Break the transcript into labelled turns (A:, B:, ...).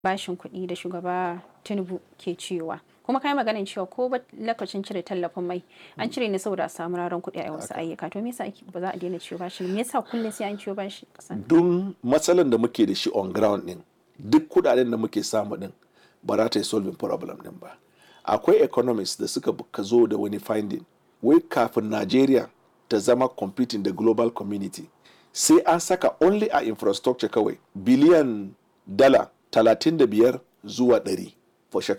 A: bashin kuɗi da shugaba tinubu ke ciyowa kuma kai maganin cewa ko ba lokacin cire tallafin mai an cire ne saboda a samu raron kuɗi a wasu ayyuka to me yasa ba za a daina ciyo bashi me yasa kullum sai an ciyo bashi kasan
B: don matsalan da muke da shi on ground din duk kudaden da muke samu din ba za ta yi solving problem din ba akwai economists da suka ka zo da wani finding wai kafin Najeriya ta zama competing da global community sai an saka only a infrastructure kawai biliyan dala 35 zuwa 100 for shekara